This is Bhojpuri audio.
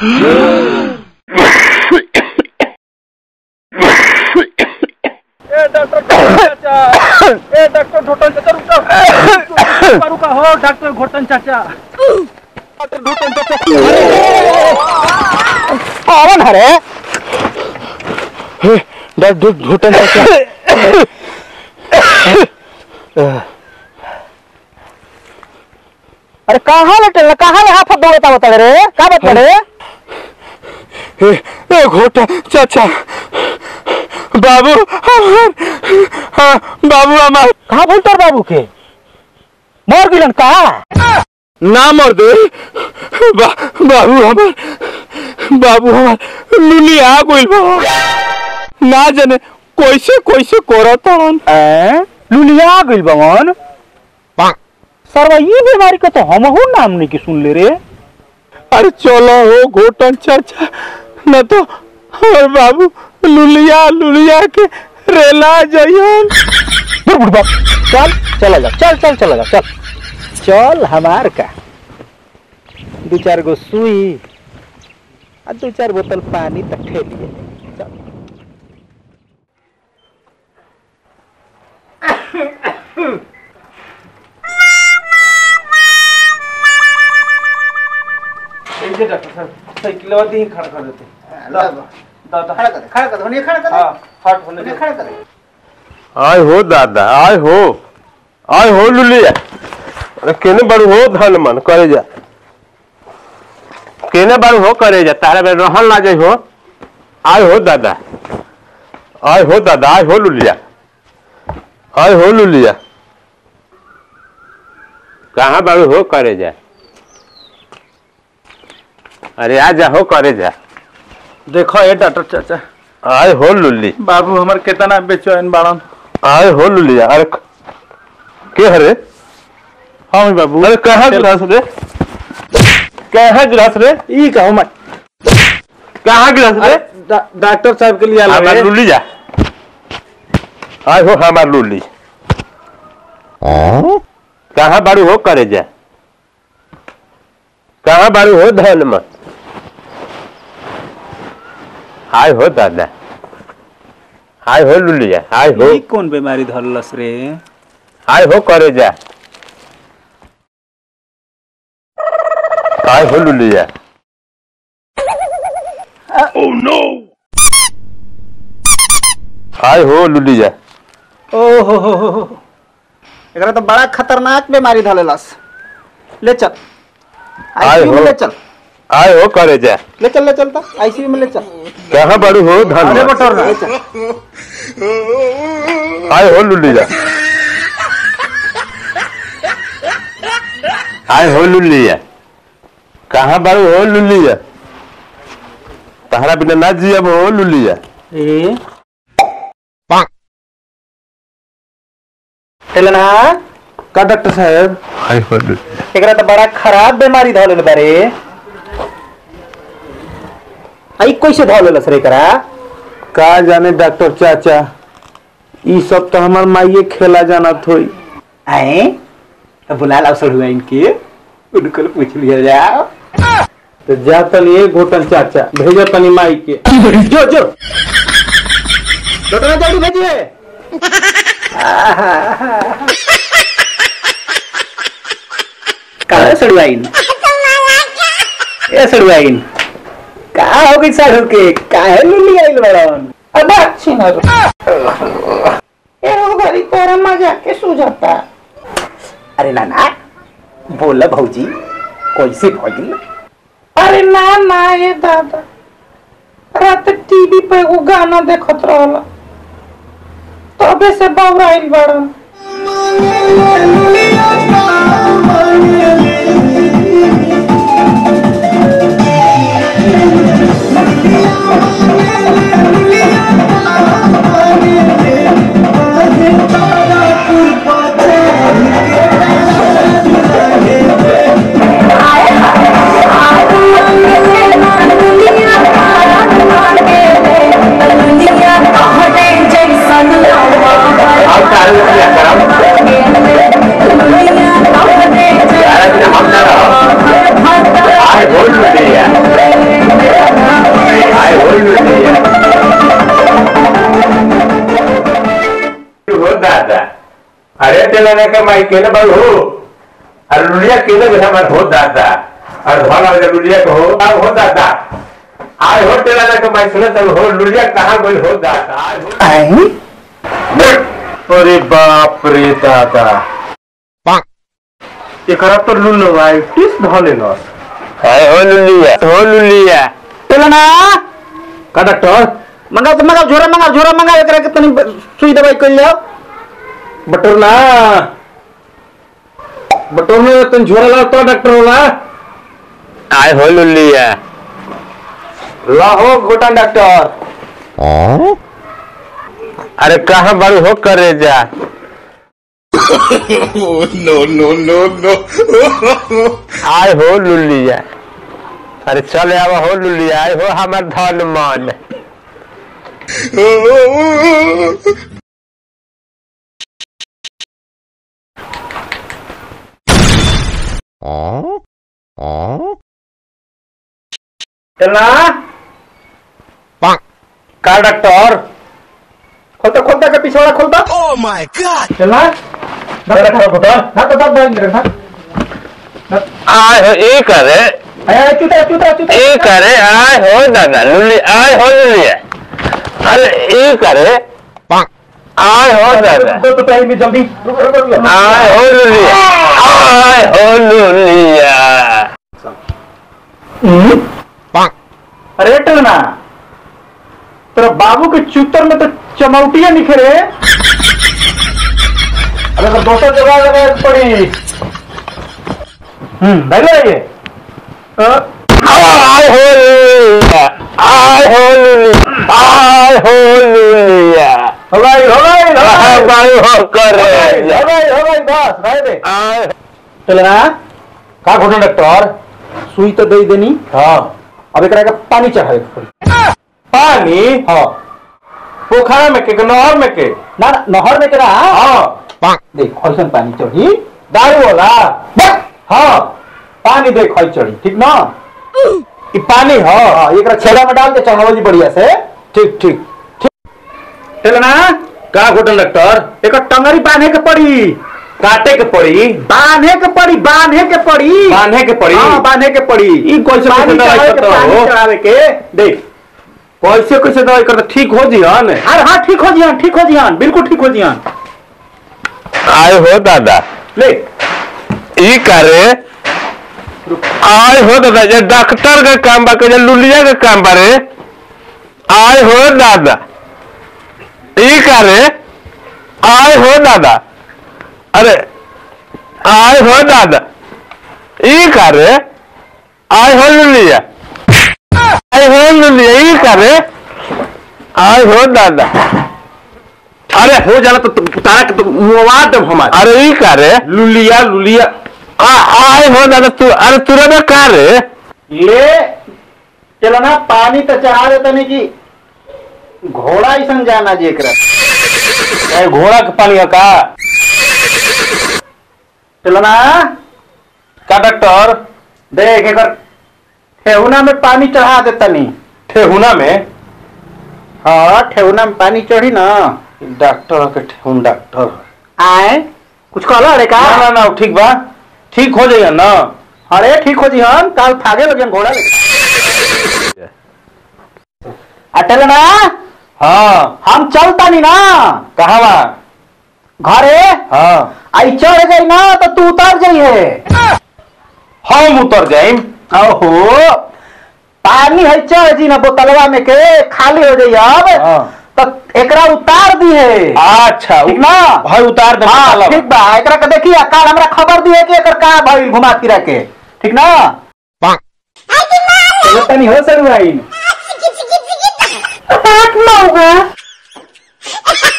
ए डॉक्टर चाचा ए डॉक्टर घोटन चाचा रुको रुका हो डॉक्टर घोटन चाचा डॉक्टर घोटन चाचा कौन हरे डॉक्टर घुटन चाचा अरे कहाँ लटे कहाँ ले हाथ दौड़ता बता रे का बता रे ए घोटा चाचा बाबू हमार हाँ, बाबू हमार कहाँ बोल तोर बाबू के मर गिलन कहा ना मर दे बा, बाबू हमार बाबू हमार लुली आ गइल बा ना जाने कैसे कैसे करत हन लुलिया गइल बवन सरवा ये बीमारी का तो हमहू नाम नहीं की सुन ले रे अरे चलो हो घोटन चाचा न तो हमार बाबू लुलिया लुलिया के रेला जाइयन बुढ़ बुढ़ बाप चल चला जा चल चल चला जा चल चल हमार का दो चार गो सुई आ दो चार बोतल पानी तक ठेलिए चल ये डॉक्टर साहब साइकिल वाली ही खड़ा कर देते दादा खड़ा कर दे खड़ा कर दे होने खड़ा कर दे हाँ हट होने होने दो खड़ा कर दे आय हो दादा आय हो आय हो लुलिया अरे केने बड़ू हो धन मन करे जा केने बड़ू हो करे जा तारा बे रहन लागे हो आय हो दादा आय हो दादा आय हो लुलिया आय हो लुलिया कहाँ बड़ू हो करे जा अरे आ जा हो करे जा देखो ये डॉक्टर चाचा आय हो लुली बाबू हमार कितना बेचैन बाड़न आय हो लुलिया अरे के हरे हाँ बाबू अरे कहाँ गिलास रे कहाँ गिलास रे ई कहूँ मैं कहाँ गिलास रे डा- डॉक्टर साहब के लिए आला हमार रे। लुली जा आय हो हमार लुली कहाँ बारू हो करे जा कहाँ बारू हो धन में आय हो दादा आय हो लुलिया आय हो ई कौन बीमारी धरलस रे आय हो करे जा आय हो लुलिया आय हो लुलिया ओ हो हो हो हो एकरा तो बड़ा खतरनाक बीमारी धलेलस ले चल आय आईसीयू में हो। ले चल आय हो करे जा ले चल ले चल तो आईसीयू में ले चल कहाँ बड़ू हो धन अरे में? बटोर ले चल आय हो लुलिया आय हो लुलिया कहाँ बारू हो लुलिया तहरा बिना ना जियब हो लुलिया ए चलना का डॉक्टर साहब आय हो लुलिया एकरा तो बड़ा खराब बीमारी धोले बारे आई कैसे धोले लस रे एकरा का जाने डॉक्टर चाचा ई सब तो हमार माइये खेला जाना थोई आए तो बुला लाओ सड़ुआ इनके उनको पूछ लिया जाओ तो जा तनी एक घोटन चाचा भेजो तनी माई के जो जो डॉक्टर जल्दी भेजिए कहा सड़ुआइन ए सड़ुआइन का हो गई साढ़ू के काहे लुली आइल बड़न अब अच्छी ना ए हो गरी तोरा मजा के सुझाता अरे नाना बोला भौजी कैसे भौजी अरे ना ना ये दादा रात टीवी पे वो गाना देखत रहला तबे से बौराइल बड़न अब चालू किया करम दादा अरे तेला ने के माई केले बाल हो अरे लुलिया केले के हमार हो दादा अरे भला जे लुलिया के हो आ हो दादा आय हो तेला ने के माई सुने तब हो लुलिया कहां गई हो दादा आय हो आई अरे बाप रे दादा एकरा तो लुलवाइटिस धले लस हाय हो लुलिया हो लुलिया चलो ना का डॉक्टर मंगा तो मंगा झोरा मंगा झोरा मंगा एकरा के तनी सुई दवाई कर लियो बटर ना बटर में तन झोरा ला तो डॉक्टर होला आय हो लुलिया लाहो गोटा डॉक्टर अरे कहां बड़ू हो करे जा आय हो लुलिया अरे चल आव हो लुलिया आय हो हमार धन मन चलना का डॉक्टर खोलता खोलता के पिछवाड़ा खोलता ओह माय गॉड चलना डॉक्टर खोलता ना तो सब बैंक रखा आय हो ए करे अरे चूता चूता चूता ए करे आय हो दादा लुली आय हो लुलिया अरे ए करे आय हो दादा दो तो टाइम में जल्दी रुको रुको रुको आय हो लुलिया आय हो लुलिया अरे टलना तेरा बाबू के चूतर में तो चमौटिया निखरे अरे तो दोस्तों जगह जगह पड़ी हम्म बैठ जाइए आय हो लुलिया आय हो लुलिया आय हो लुलिया हो गई हो गई हो गई बाय हो करे हो गई हो गई बस रह दे आय चलना का घोटना डॉक्टर सुई तो दे देनी हाँ अब एकरा के पानी चढ़ावे के पड़ी पानी हाँ पोखरा में के नहर में के ना ना, नहर में करा हाँ देख ऐसन पानी चढ़ी दारू वाला बस हाँ पानी देख ऐ चढ़ी ठीक ना ई पानी हाँ हाँ एकरा छेड़ा में डाल के चढ़ावली बढ़िया से ठीक ठीक चलना का घोटन डॉक्टर एक टंगरी बांधे के पड़ी काटे के पड़ी बांधे के पड़ी बांधे के पड़ी बांधे के पड़ी हाँ बांधे के पड़ी ई कैसे पानी कैसे दवाई चढ़ावे के करता पानी हो? चढ़ावे के देख कैसे कैसे दवाई करता ठीक हो जियन अरे हाँ ठीक हो जियान ठीक हो जियान बिल्कुल ठीक हो जियान आय हो दादा ले ई करे आय हो दादा जे डॉक्टर का काम बा के जे लुलिया का काम बा रे आय हो दादा ई करे आय हो दादा अरे आय हो दादा ई करे आय हो लुलिया आय हो लुलिया ई करे आय हो दादा अरे हो जाला तो तु- तारा के तो मुआ दम हमार अरे ई करे लुलिया लुलिया आ आय हो दादा तू अरे तुरा में का रे ले चलो ना पानी तो चढ़ा देता नहीं कि घोड़ा ऐसा जाना जी एकरा ए, घोड़ा के पानी है का चलो ना का डॉक्टर देख एक ठेहुना में पानी चढ़ा देता नहीं ठेहुना में हाँ ठेहुना में पानी चढ़ी ना डॉक्टर के ठेहुन डॉक्टर आए कुछ कहला अरे का ना ना ना ठीक बा ठीक हो जाइए ना अरे ठीक हो जी हम काल फागे लगे घोड़ा लेके अटल ना हाँ हम चलता नहीं ना कहाँ बा घरे हाँ आई चढ़ गई ना तो तू उतर जाइए हम उतर जाइम ओहो पानी है चढ़ जी ना बोतलवा में के खाली हो जाइए अब हाँ। तो एकरा उतार दी है अच्छा ठीक ना भाई उतार दे हाँ निकालब। ठीक बा एकरा के देखिए काल हमरा खबर दी है कि एकर का भइल घुमा फिरा के ठीक ना चलो तनी हो सर भाई बात ना होगा